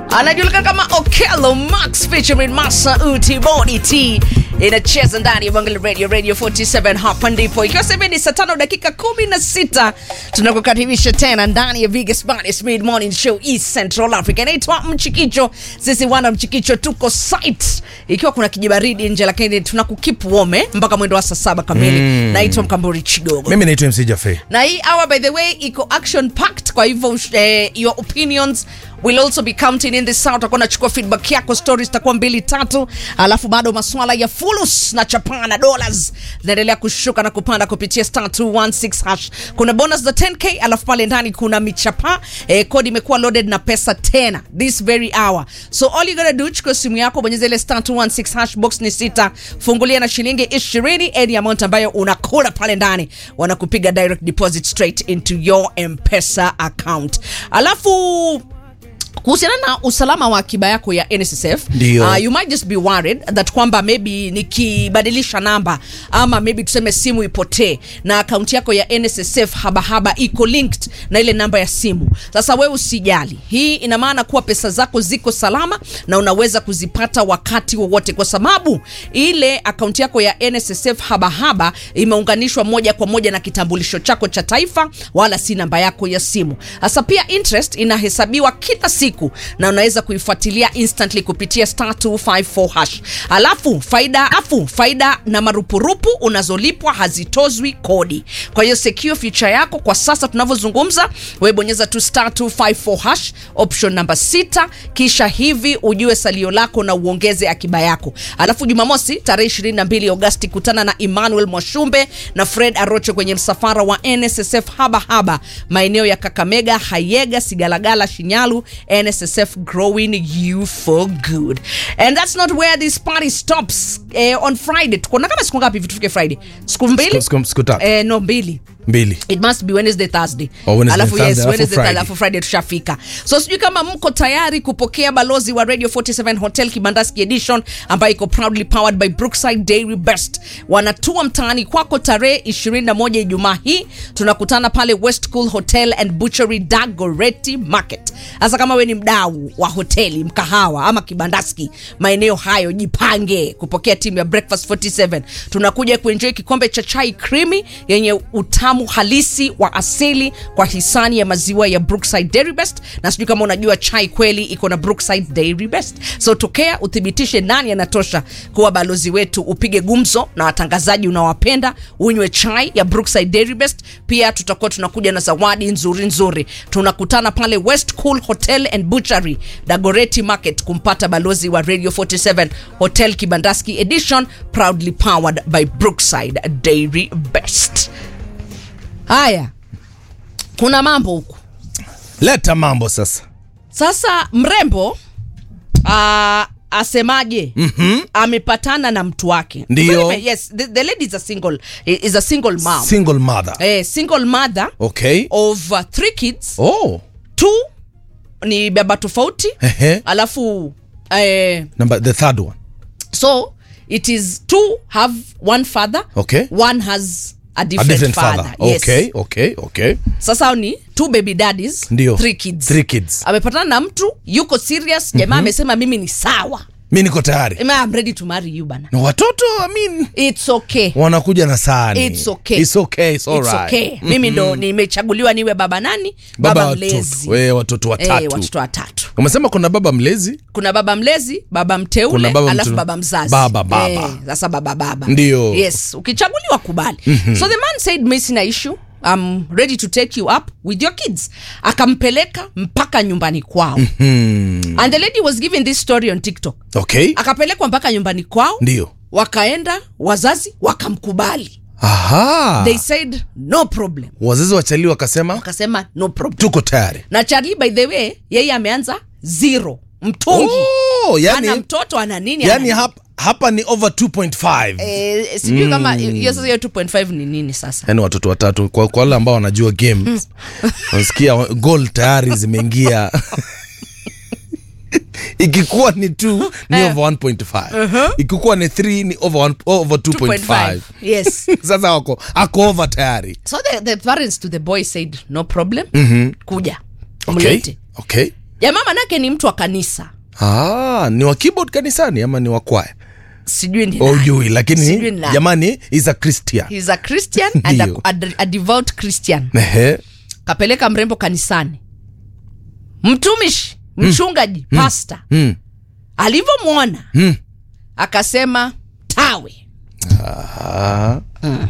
anajulikana kama Okello Max featuring Masa Uti Body T inacheza ndani ya Bangali Radio Radio 47 hapa ndipo ikiwa sasa hivi ni saa tano dakika kumi na sita tunakukaribisha tena ndani ya biggest baddest mid morning show East Central Africa inaitwa Mchikicho sisi wana Mchikicho tuko site ikiwa kuna kijibaridi nje lakini tunakukip warm eh, mpaka mwendo wa saa saba kamili Mm. naitwa Mkamburi Chigogo mimi naitwa mc jafe na hii hour by the way iko action packed kwa hivyo eh, your opinions will also be counting in this hour utakuwa nachukua feedback yako stories zitakuwa mbili tatu alafu bado maswala ya fulus na chapaa na dollars zinaendelea kushuka na kupanda kupitia star 216 hash kuna bonus za 10k alafu pale ndani kuna michapa eh, kodi imekuwa loaded na pesa tena this very hour so all you gotta do chukua simu yako bonyeza ile star 216 hash box ni sita fungulia na shilingi 20 any amount ambayo unakula pale ndani wanakupiga direct deposit straight into your mpesa account alafu kuhusiana na usalama wa akiba yako ya nssf Ndio. uh, you might just be worried that kwamba maybe nikibadilisha namba ama maybe tuseme simu ipotee na akaunti yako ya nssf habahaba iko linked na ile namba ya simu sasa wewe usijali hii ina maana kuwa pesa zako ziko salama na unaweza kuzipata wakati wowote kwa sababu ile akaunti yako ya nssf habahaba imeunganishwa moja kwa moja na kitambulisho chako cha taifa wala si namba yako ya simu sasa pia interest inahesabiwa kila siku na unaweza kuifuatilia instantly kupitia star 254 hash alafu faida afu faida na marupurupu unazolipwa hazitozwi kodi kwa hiyo secure future yako kwa sasa tunavyozungumza wewe bonyeza tu star 254 hash option namba 6 kisha hivi ujue salio lako na uongeze akiba yako alafu jumamosi tarehe 22 agosti kutana na emmanuel mwashumbe na fred arocho kwenye msafara wa nssf haba haba maeneo ya kakamega hayega sigalagala shinyalu nssf growing you for good and that's not where this party stops eh, on friday tukona kama siku ngapi hivi tufike friday siku mbili Siku- siku- siku tatu. eh, no mbili mbili it must be wednesday thursday Oh, Wednesday, alafu Thursday, yes alafu wednesday Friday. alafu friday tushafika so sijui kama mko tayari kupokea balozi wa radio 47 hotel kibandaski edition ambayo iko proudly powered by brookside dairy best wanatua mtaani kwako tarehe 21 ijumaa hii tunakutana pale west cool hotel and butchery dagoreti market hasa kama we ni mdau wa hoteli mkahawa ama kibandaski maeneo hayo jipange kupokea timu ya breakfast 47 tunakuja kuenjoy kikombe cha chai krimi yenye utamu halisi wa asili kwa hisani ya maziwa ya brookside dairy best na sijui kama unajua chai kweli iko na brookside dairy best so tokea uthibitishe nani anatosha kuwa balozi wetu upige gumzo na watangazaji unawapenda unywe chai ya brookside dairy best pia tutakuwa tunakuja na zawadi nzuri nzuri tunakutana pale west cool hotel and butchery dagoreti market kumpata balozi wa radio 47 hotel kibandaski edition proudly powered by brookside dairy best haya kuna mambo huku leta mambo sasa sasa mrembo uh, asemaje mm-hmm. amepatana na mtu wake Ndio. Very- yes the, the lady is a single is a single mom single mother eh, single mother okay of uh, three kids oh two ni baba tofauti Ehe. alafu eh, number the third one so it is two have one father Okay. one has a a different, different father, father, Yes. okay okay okay sasa hao ni two baby daddies Ndio. three kids Three kids. amepatana na mtu yuko serious jamaa amesema mimi ni sawa mi niko tayari Ema, I'm ready to marry you bana na watoto I mean, it's okay wanakuja na sani It's okay. It's okay, it's It's alright. okay. mimi ndo nimechaguliwa niwe baba nani baba baba watoto mlezi we watoto Eh, watatu watoto watatu umesema kuna baba mlezi kuna baba mlezi baba mteule Kuna baba alafu mtu- baba mzazi Baba, baba. Eh, sasa baba baba Ndio. yes ukichaguliwa kubali mm-hmm. so the man said mi sina issue I'm ready to take you up with your kids akampeleka mpaka nyumbani kwao mm-hmm. and the lady was giving this story on tiktok okay akapelekwa mpaka nyumbani kwao ndio wakaenda wazazi wakamkubali aha they said no problem wazazi wachali wakasema wakasema no problem tuko tayari na charlie by the way yeye ameanza zero mtungi oh, ana yani, mtoto ana nini yani ana hapa, hapa ni over 2.5 Eh, sijui kama hiyo sasa hiyo 2.5 ni nini sasa yani watoto watatu kwa kwa wale ambao wanajua games unasikia goal tayari zimeingia ikikuwa ni 2 ni over 1.5 ikikuwa ni 3 ni over, one, over 2.5 yes sasa wako ako over tayari so the, the parents to the boy said no problem kuja okay mlete okay jamaa manake ni mtu wa kanisa ah, ni wa keyboard kanisani ama ni wa kwaya sijui ni nani. ujui lakini Sijui ni nani. jamani is a christian He's a christian and a, Ndio. a, a devout christian Ehe. kapeleka mrembo kanisani mtumishi mchungaji pasta Mm. alivyomwona Mm. akasema tawe Ah,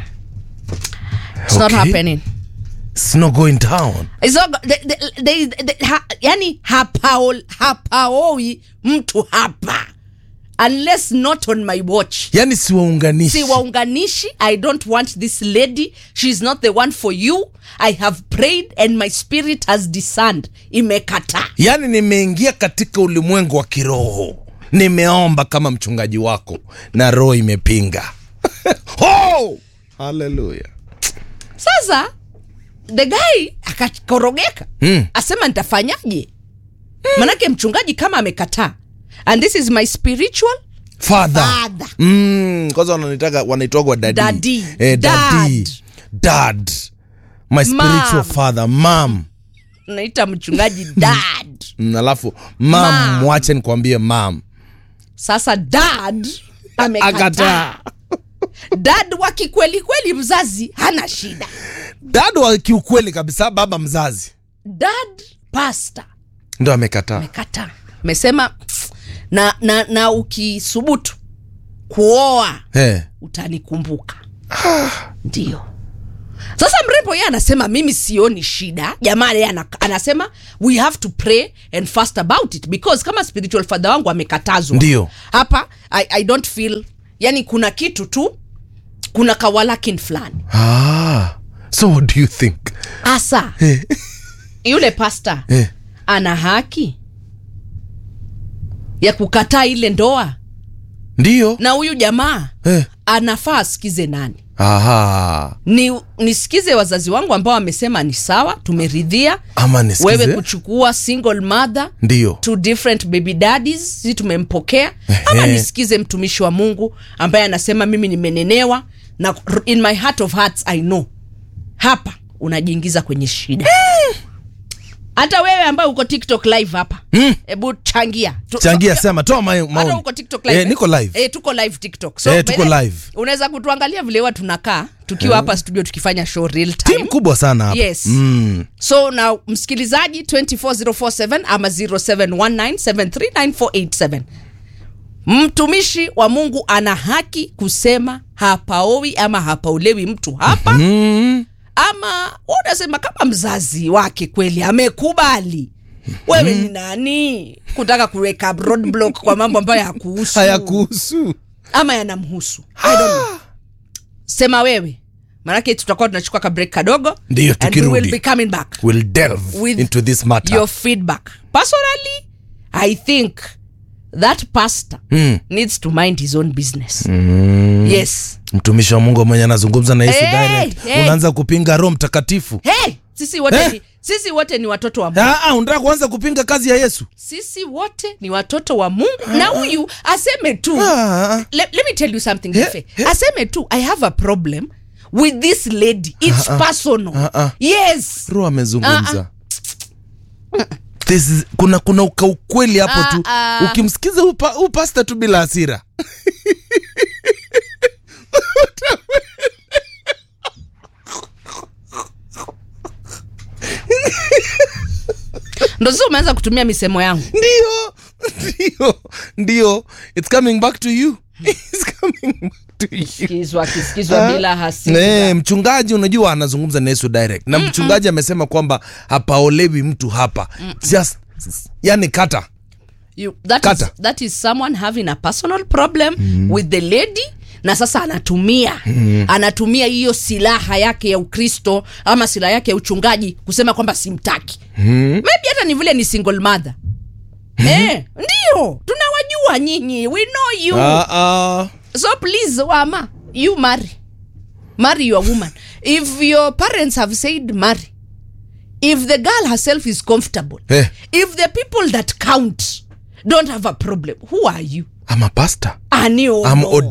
It's not Okay. happening. it's not going down It's not, go- the, the, the, the, ha, yani hapaol, hapaoi mtu hapa unless not on my watch yani siwaunganishi si waunganishi i don't want this lady she's not the one for you i have prayed and my spirit has discerned imekataa yaani nimeingia katika ulimwengu wa kiroho nimeomba kama mchungaji wako na roho imepinga oh! haleluya sasa the guy akakorogeka Mm. asema nitafanyaje manake mchungaji kama amekataa and this is my spiritual father Father. mm, kwanza wananitaka wanaitwagwa dadi Daddy. eh, daddy. Dad. dad my spiritual Mom. father mam naita mchungaji dad Mm, alafu mam Mom. mwache nikwambie mam sasa dad amekataa akataa dad wa kikweli kweli mzazi hana shida dad wa kiukweli kabisa baba mzazi dad pasta ndo amekataa amekataa amesema na, na, na ukisubutu kuoa eh. utanikumbuka ndio sasa mrembo yeye anasema mimi sioni shida jamaa yeye ana- anasema we have to pray and fast about it because kama spiritual father wangu amekatazwa Ndio. hapa I, i don't feel yani kuna kitu tu kuna kawalakin fulani ah. so what do you think hasa eh. yule pasta Eh. ana haki ya kukataa ile ndoa ndio na huyu jamaa eh. anafaa asikize nani Aha. ni nisikize wazazi wangu ambao wamesema ni sawa tumeridhia ama nisikize wewe kuchukua single mother ndio two different baby daddies si tumempokea ama Ehe. nisikize mtumishi wa mungu ambaye anasema mimi nimenenewa na in my heart of hearts i know hapa unajiingiza kwenye shida hata wewe ambaye uko tiktok live hapa hebu changia Tu- changia sema toa ma- hata maoni uko tiktok live eh, niko live eh, tuko live tiktok Eh, tuko by the- live. unaweza kutuangalia vile huwa tunakaa tukiwa hapa studio tukifanya show real time timu kubwa sana hapa Yes. mm. so na msikilizaji 24047 ama 0719739487 mtumishi wa mungu ana haki kusema hapaowi ama hapaolewi mtu hapa Mm. ama wewe unasema kama mzazi wake kweli amekubali wewe ni nani kutaka kuweka roadblock kwa mambo ambayo hakuhusu hayakuhusu ama yanamhusu I don't know. sema wewe maanake tutakuwa tunachukua ka break kadogo Ndiyo, and we tukirudi. will be coming back will delve With into this matter your feedback personally i think that pastor mm. needs to mind his own business yes mtumishi wa mungu mwenye anazungumza na yesu Hey, direct hey. unaanza kupinga roho mtakatifu hey sisi wote Eh? ni, sisi wote ni watoto wa mungu Ah, ah, unataka kuanza kupinga kazi ya yesu sisi wote ni watoto wa mungu na huyu aseme tu ah. let, let me tell you something Eh, Jefe. aseme tu i have a problem with this lady it's personal Ah, ah. yes roho amezungumza This is, kuna kuna uka ukweli hapo tu Ah, ah. ukimsikiza upa, huu pasta tu bila hasira ndo sasa umeanza kutumia misemo yangu ndio ndio ndio it's coming back to you it's coming back to you sikizwa akisikizwa bila hasira Eh, mchungaji unajua anazungumza na yesu direct na mchungaji amesema kwamba hapaolewi mtu hapa just yani kata you, that, Kata. is, that is someone having a personal problem mm. with the lady na sasa anatumia mm. anatumia hiyo silaha yake ya ukristo ama silaha yake ya uchungaji kusema kwamba simtaki mm. maybe hata ni vile ni single mother mm. eh, ndio tunawajua nyinyi we know you Ah, ah. so please wama you marry marry your woman if your parents have said marry if the girl herself is comfortable Eh. if the people that count don't have a problem who are you I'm a pastor ani I'm